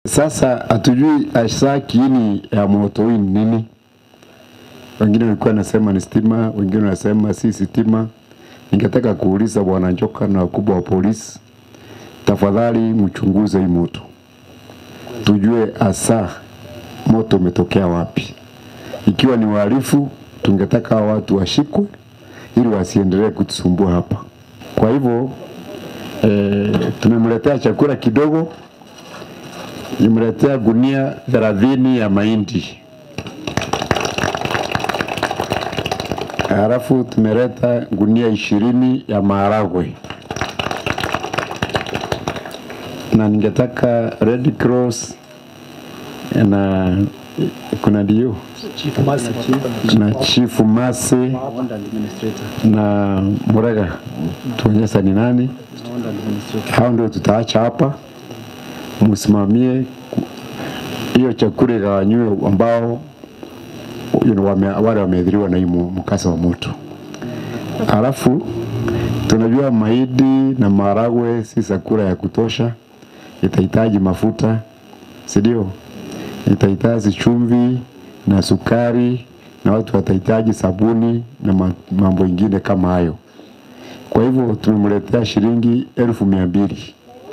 Sasa hatujui hasa kiini ya moto hii ni nini. Wengine walikuwa nasema ni stima, wengine wanasema si stima. Ningetaka kuuliza bwana Njoka na wakubwa wa polisi, tafadhali mchunguze hii moto, tujue hasa moto umetokea wapi. Ikiwa ni wahalifu, tungetaka hao watu washikwe ili wasiendelee kutusumbua hapa. Kwa hivyo e, tumemletea chakula kidogo, nimletea gunia thelathini ya mahindi, halafu tumeleta gunia ishirini ya maharagwe, na ningetaka Red Cross na kuna ndio na chifu Mase na Murega tuonyesha ni nani. Hao ndio tutaacha hapa, msimamie ku- hiyo chakula igawanywe ambao you know, wame, wale wameathiriwa na hii mu- mkasa wa moto. Alafu tunajua mahindi na maharagwe si chakula ya kutosha, itahitaji mafuta, si ndio? Itahitaji chumvi na sukari na watu watahitaji sabuni na ma- mambo ingine kama hayo. Kwa hivyo tumemletea shilingi elfu mia mbili.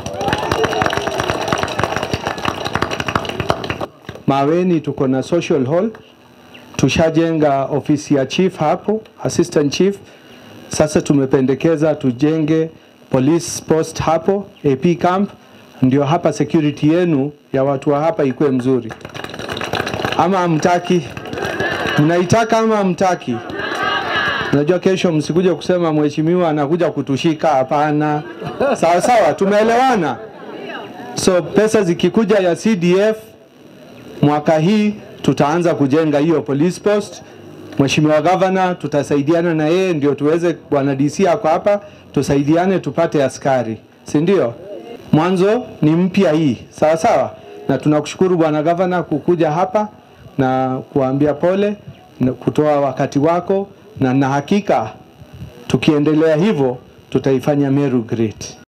Maweni tuko na social hall, tushajenga ofisi ya chief hapo, assistant chief. Sasa tumependekeza tujenge police post hapo, AP camp, ndio hapa security yenu ya watu wa hapa ikuwe mzuri. Ama hamtaki? Mnaitaka ama hamtaki? Najua kesho msikuja kusema mheshimiwa anakuja kutushika. Hapana, sawa sawa, tumeelewana. So pesa zikikuja ya CDF mwaka hii tutaanza kujenga hiyo police post. Mheshimiwa Gavana tutasaidiana na yeye ndio tuweze, bwana DC ako hapa, tusaidiane tupate askari, si ndio? Mwanzo ni mpya hii, sawa sawa, na tunakushukuru bwana Gavana kukuja hapa na kuambia pole na kutoa wakati wako, na na hakika tukiendelea hivyo tutaifanya Meru great.